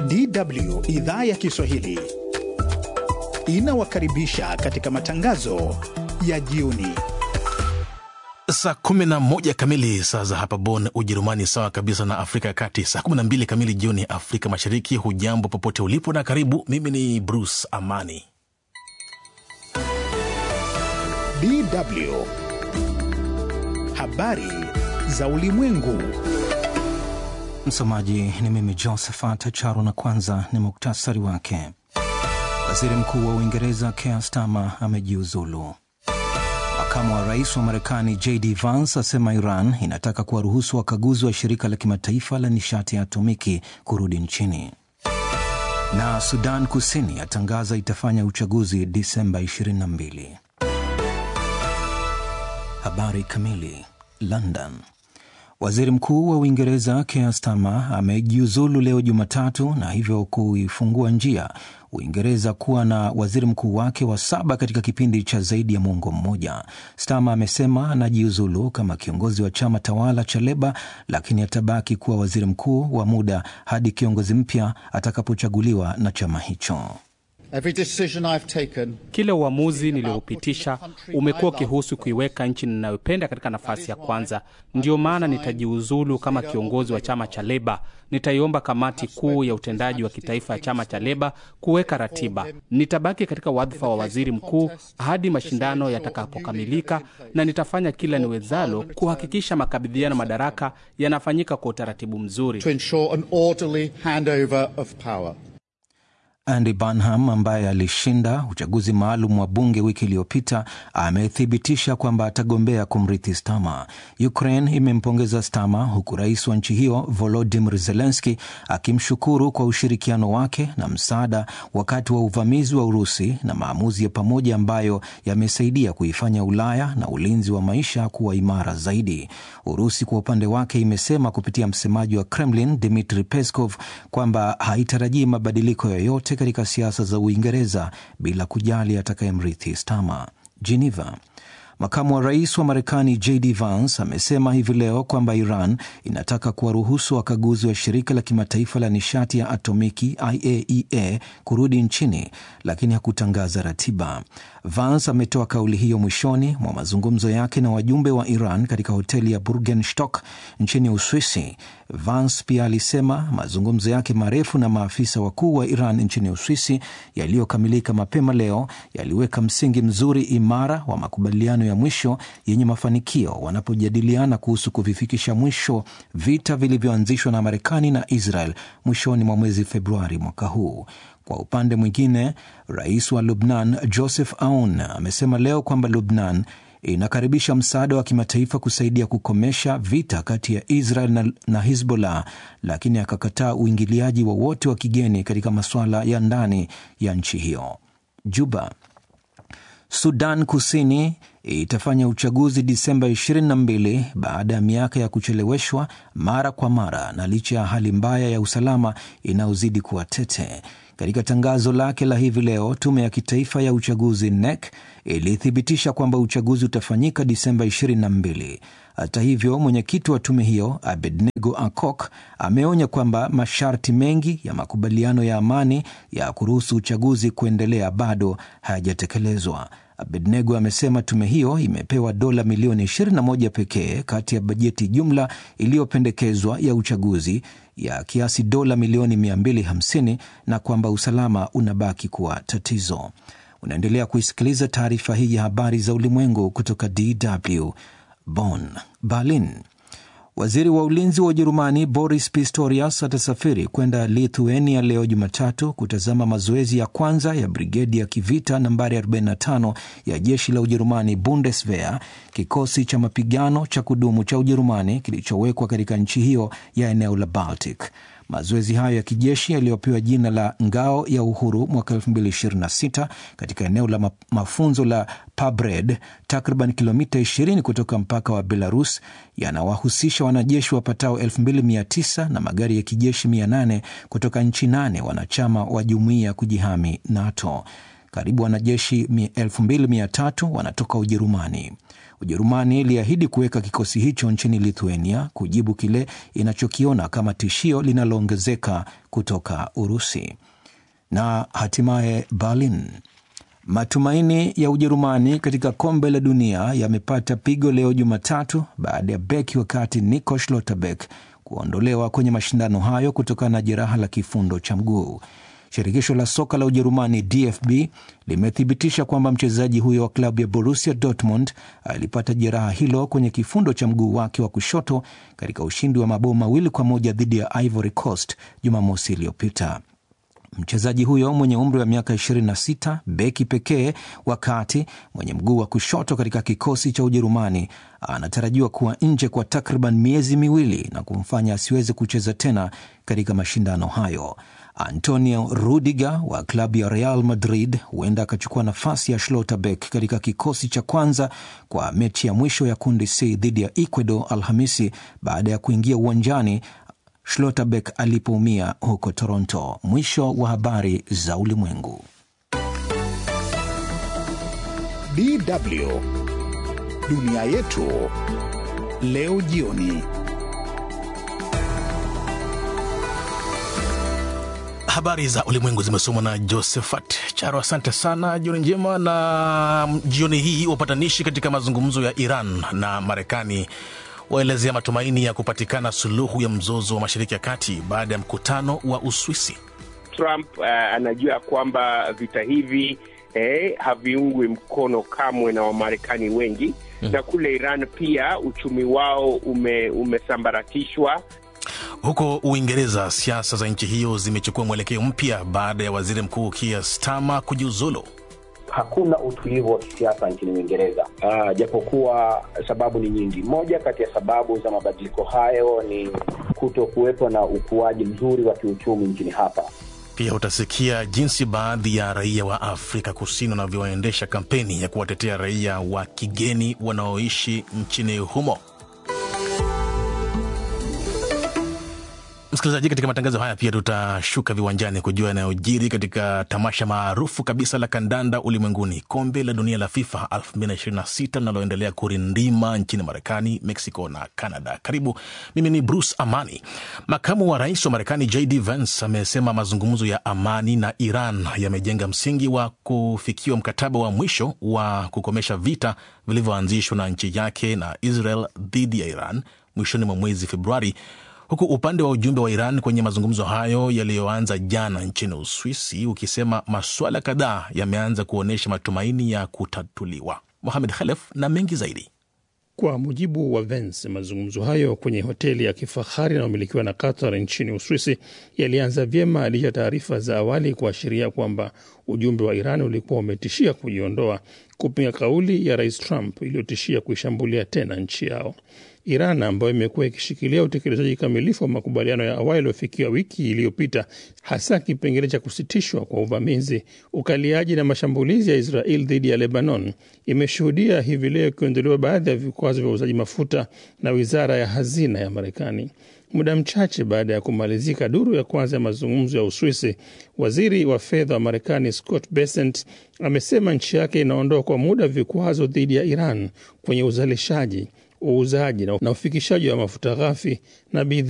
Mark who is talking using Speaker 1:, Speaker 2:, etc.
Speaker 1: DW idhaa ya Kiswahili inawakaribisha katika matangazo ya jioni.
Speaker 2: Saa 11 kamili saa za hapa Bonn, Ujerumani, sawa kabisa na Afrika ya Kati, saa 12 kamili jioni Afrika Mashariki. Hujambo popote ulipo na karibu. Mimi ni Bruce Amani.
Speaker 1: DW habari za ulimwengu.
Speaker 3: Msomaji ni mimi Josephat Charo, na kwanza ni muktasari wake. Waziri Mkuu wa Uingereza Keir Starmer amejiuzulu. Makamu wa rais wa Marekani JD Vance asema Iran inataka kuwaruhusu wakaguzi wa shirika la kimataifa la nishati ya atomiki kurudi nchini. Na Sudan Kusini atangaza itafanya uchaguzi Disemba 22. Habari kamili. London. Waziri Mkuu wa Uingereza Keir Starmer amejiuzulu leo Jumatatu na hivyo kuifungua njia Uingereza kuwa na waziri mkuu wake wa saba katika kipindi cha zaidi ya mwongo mmoja. Starmer amesema anajiuzulu kama kiongozi wa chama tawala cha Leba, lakini atabaki kuwa waziri mkuu wa muda hadi kiongozi mpya atakapochaguliwa na chama hicho.
Speaker 4: Kila uamuzi nilioupitisha umekuwa ukihusu kuiweka nchi ninayopenda katika nafasi ya kwanza. Ndiyo maana nitajiuzulu kama kiongozi wa chama cha Leba. Nitaiomba kamati kuu ya utendaji wa kitaifa ya chama cha Leba kuweka ratiba. Nitabaki katika wadhifa wa waziri mkuu hadi mashindano yatakapokamilika, na nitafanya kila niwezalo kuhakikisha makabidhiano madaraka yanafanyika kwa utaratibu mzuri.
Speaker 3: Andy Burnham ambaye alishinda uchaguzi maalum wa bunge wiki iliyopita amethibitisha kwamba atagombea kumrithi Starmer. Ukraine imempongeza Starmer huku rais wa nchi hiyo Volodymyr Zelensky akimshukuru kwa ushirikiano wake na msaada wakati wa uvamizi wa Urusi na maamuzi ya pamoja ambayo yamesaidia kuifanya Ulaya na ulinzi wa maisha kuwa imara zaidi. Urusi kwa upande wake imesema kupitia msemaji wa Kremlin Dmitry Peskov kwamba haitarajii mabadiliko yoyote katika siasa za Uingereza bila kujali atakayemrithi Starmer. Geneva. Makamu wa rais wa Marekani JD Vance amesema hivi leo kwamba Iran inataka kuwaruhusu wakaguzi wa shirika la kimataifa la nishati ya atomiki IAEA kurudi nchini, lakini hakutangaza ratiba. Vance ametoa kauli hiyo mwishoni mwa mazungumzo yake na wajumbe wa Iran katika hoteli ya Burgenstock nchini Uswisi. Vance pia alisema mazungumzo yake marefu na maafisa wakuu wa Iran nchini Uswisi yaliyokamilika mapema leo yaliweka msingi mzuri imara wa makubaliano ya mwisho yenye mafanikio wanapojadiliana kuhusu kuvifikisha mwisho vita vilivyoanzishwa na Marekani na Israel mwishoni mwa mwezi Februari mwaka huu. Kwa upande mwingine, rais wa Lubnan Joseph Aoun amesema leo kwamba Lubnan inakaribisha msaada wa kimataifa kusaidia kukomesha vita kati ya Israel na, na Hizbollah, lakini akakataa uingiliaji wowote wa, wa kigeni katika masuala ya ndani ya nchi hiyo. Juba. Sudan Kusini itafanya uchaguzi Disemba 22 baada ya miaka ya kucheleweshwa mara kwa mara na licha ya hali mbaya ya usalama inayozidi kuwa tete. Katika tangazo lake la hivi leo, tume ya kitaifa ya uchaguzi NEC ilithibitisha kwamba uchaguzi utafanyika Disemba 22. Hata hivyo, mwenyekiti wa tume hiyo Abednego Akok ameonya kwamba masharti mengi ya makubaliano ya amani ya kuruhusu uchaguzi kuendelea bado hayajatekelezwa. Abednego amesema tume hiyo imepewa dola milioni 21 pekee kati ya bajeti jumla iliyopendekezwa ya uchaguzi ya kiasi dola milioni 250 na kwamba usalama unabaki kuwa tatizo. Unaendelea kuisikiliza taarifa hii ya habari za ulimwengu kutoka DW Bonn. Berlin. Waziri wa ulinzi wa Ujerumani Boris Pistorius atasafiri kwenda Lithuania leo Jumatatu kutazama mazoezi ya kwanza ya brigedi ya kivita nambari 45 ya jeshi la Ujerumani, Bundeswehr, kikosi cha mapigano cha kudumu cha Ujerumani kilichowekwa katika nchi hiyo ya eneo la Baltic. Mazoezi hayo ya kijeshi yaliyopewa jina la Ngao ya Uhuru mwaka 2026 katika eneo la mafunzo la Pabred, takriban kilomita 20 kutoka mpaka wa Belarus, yanawahusisha wanajeshi wapatao 2900 na magari ya kijeshi 800 kutoka nchi nane wanachama wa jumuiya ya kujihami NATO. karibu wanajeshi 2300 wanatoka Ujerumani. Ujerumani iliahidi kuweka kikosi hicho nchini Lithuania kujibu kile inachokiona kama tishio linaloongezeka kutoka Urusi. Na hatimaye Berlin. Matumaini ya Ujerumani katika kombe la dunia yamepata pigo leo Jumatatu baada ya beki wa kati Nico Schlotterbeck kuondolewa kwenye mashindano hayo kutokana na jeraha la kifundo cha mguu. Shirikisho la soka la Ujerumani DFB limethibitisha kwamba mchezaji huyo wa klabu ya Borussia Dortmund alipata jeraha hilo kwenye kifundo cha mguu wake wa kushoto katika ushindi wa mabao mawili kwa moja dhidi ya Ivory Coast Jumamosi iliyopita. Mchezaji huyo mwenye umri wa miaka 26, beki pekee wakati mwenye mguu wa kushoto katika kikosi cha Ujerumani, anatarajiwa kuwa nje kwa takriban miezi miwili na kumfanya asiweze kucheza tena katika mashindano hayo. Antonio Rudiger wa klabu ya Real Madrid huenda akachukua nafasi ya Schlotterbeck katika kikosi cha kwanza kwa mechi ya mwisho ya kundi C dhidi ya Ecuador Alhamisi baada ya kuingia uwanjani Schlotterbeck alipoumia huko Toronto. Mwisho wa habari za ulimwengu.
Speaker 1: DW dunia yetu leo jioni.
Speaker 2: Habari za ulimwengu zimesomwa na Josephat Charo. Asante sana, jioni njema. Na jioni hii wapatanishi katika mazungumzo ya Iran na Marekani waelezea matumaini ya kupatikana suluhu ya mzozo wa Mashariki ya Kati baada ya mkutano wa Uswisi.
Speaker 5: Trump uh, anajua kwamba vita hivi eh, haviungwi mkono kamwe na Wamarekani wengi mm. na kule Iran pia uchumi wao ume, umesambaratishwa.
Speaker 2: Huko Uingereza, siasa za nchi hiyo zimechukua mwelekeo mpya baada ya waziri mkuu Keir Starmer kujiuzulu.
Speaker 6: Hakuna utulivu wa kisiasa nchini Uingereza, uh, japokuwa sababu ni nyingi. Moja kati ya sababu za mabadiliko hayo ni kuto kuwepo na ukuaji mzuri wa kiuchumi nchini hapa.
Speaker 2: Pia utasikia jinsi baadhi ya raia wa Afrika Kusini wanavyoendesha kampeni ya kuwatetea raia wa kigeni wanaoishi nchini humo. Msikilizaji, katika matangazo haya pia tutashuka viwanjani kujua yanayojiri katika tamasha maarufu kabisa la kandanda ulimwenguni, kombe la dunia la FIFA 2026 linaloendelea kurindima nchini Marekani, Mexico na Canada. Karibu, mimi ni Bruce Amani. Makamu wa rais wa Marekani JD Vance amesema mazungumzo ya amani na Iran yamejenga msingi wa kufikiwa mkataba wa mwisho wa kukomesha vita vilivyoanzishwa na nchi yake na Israel dhidi ya Iran mwishoni mwa mwezi Februari huku upande wa ujumbe wa Iran kwenye mazungumzo hayo yaliyoanza jana nchini Uswisi ukisema masuala kadhaa yameanza kuonyesha matumaini ya kutatuliwa. Mohamed Khalef na mengi zaidi.
Speaker 7: Kwa mujibu wa Vance, mazungumzo hayo kwenye hoteli ya kifahari inayomilikiwa na Qatar nchini Uswisi yalianza vyema licha ya taarifa za awali kuashiria kwamba ujumbe wa Iran ulikuwa umetishia kujiondoa kupinga kauli ya Rais Trump iliyotishia kuishambulia tena nchi yao. Iran ambayo imekuwa ikishikilia utekelezaji kamilifu wa makubaliano ya awali yaliyofikiwa wiki iliyopita, hasa kipengele cha kusitishwa kwa uvamizi, ukaliaji na mashambulizi ya Israel dhidi ya Lebanon, imeshuhudia hivi leo ikiondolewa baadhi ya vikwazo vya uuzaji mafuta na wizara ya hazina ya Marekani. Muda mchache baada ya kumalizika duru ya kwanza ya mazungumzo ya Uswisi, waziri wa fedha wa Marekani Scott Bessent amesema nchi yake inaondoa kwa muda vikwazo dhidi ya Iran kwenye uzalishaji uuzaji na ufikishaji wa mafuta ghafi na bidhaa